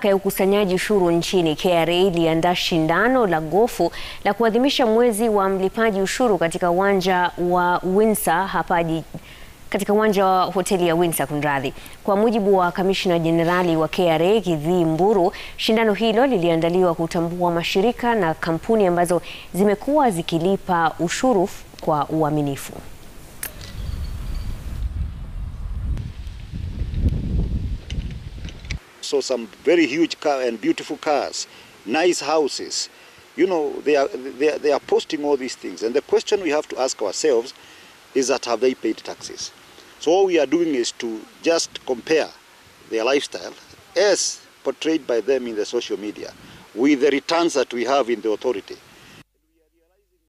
Mamlaka ya ukusanyaji ushuru nchini KRA iliandaa shindano la gofu la kuadhimisha mwezi wa mlipaji ushuru katika uwanja wa Windsor hapa katika uwanja wa hoteli ya Windsor kunradhi. Kwa mujibu wa kamishna jenerali wa KRA Githii Mburu, shindano hilo liliandaliwa kutambua mashirika na kampuni ambazo zimekuwa zikilipa ushuru kwa uaminifu. So some very huge car and beautiful cars, nice houses. You know, they are, they are, they are posting all these things. And the question we have to ask ourselves is that have they paid taxes? So all we are doing is to just compare their lifestyle as portrayed by them in the social media with the returns that we have in the authority.